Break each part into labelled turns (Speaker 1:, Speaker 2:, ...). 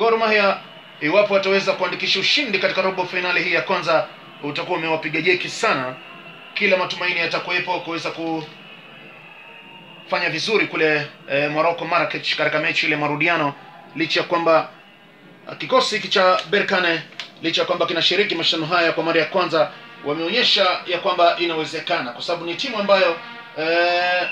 Speaker 1: Gor Mahia iwapo wataweza kuandikisha ushindi katika robo fainali hii ya kwanza, utakuwa umewapiga jeki sana. Kila matumaini yatakuwepo kuweza kufanya vizuri kule e, Morocco Marrakech katika mechi ile marudiano, licha ya kwamba uh, kikosi hiki cha Berkane licha ya kwamba kinashiriki mashindano haya kwa mara ya kwanza, wameonyesha ya kwamba inawezekana, kwa sababu ni timu ambayo eh,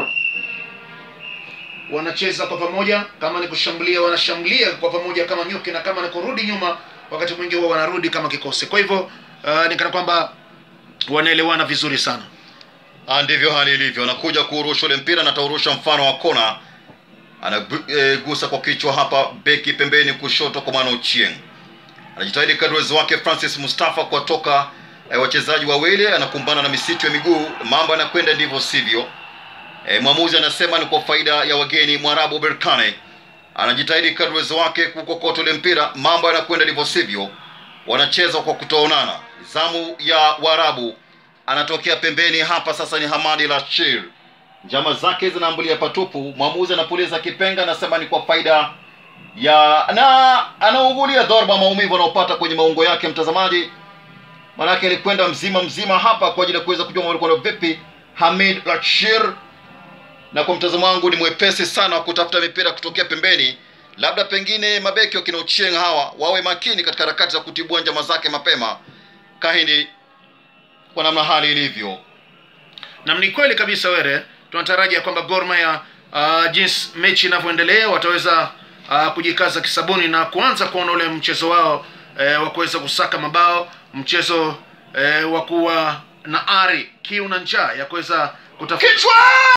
Speaker 1: wanacheza kwa pamoja. Kama ni kushambulia, wanashambulia kwa pamoja kama nyuki, na kama ni kurudi nyuma, wakati mwingi huwa wanarudi kama kikosi. Kwa hivyo uh, ni kana kwamba wanaelewana vizuri sana.
Speaker 2: Ah, ndivyo hali ilivyo. Anakuja kuurusha ule mpira na ataurusha mfano wa kona, anagusa kwa kichwa hapa, beki pembeni kushoto kwa Mano Ochieng. Anajitahidi kadri uwezo wake Francis Mustafa kuwatoka eh, wachezaji wawili, anakumbana na misitu ya miguu, mambo yanakwenda ndivyo sivyo. E, mwamuzi anasema ni kwa faida ya wageni. Mwarabu Berkane anajitahidi kadri uwezo wake kukokota ule mpira, mambo yanakwenda ndivyo sivyo, wanacheza kwa kutoonana. Zamu ya Waarabu anatokea pembeni hapa, sasa ni Hamadi Rashid, njama zake zinaambulia patupu. Mwamuzi anapuliza kipenga, anasema ni kwa faida ya na anaugulia dharba maumivu anaopata kwenye maungo yake mtazamaji, manake alikwenda mzima mzima hapa kwa ajili ya kuweza kujua mwalikwenda vipi Hamid Rashid na kwa mtazamo wangu ni mwepesi sana wa kutafuta mipira kutokea pembeni. Labda pengine mabeki wa kina Ochieng hawa wawe makini katika harakati za kutibua njama zake mapema. Kahindi, kwa namna hali ilivyo,
Speaker 1: na ni kweli kabisa were tunatarajia kwamba Gor Mahia uh, jinsi mechi inavyoendelea wataweza uh, kujikaza kisabuni na kuanza kuona ule mchezo wao eh, wa kuweza kusaka mabao mchezo eh, wa kuwa na ari kiu na njaa ya kuweza kutafuta
Speaker 2: kichwa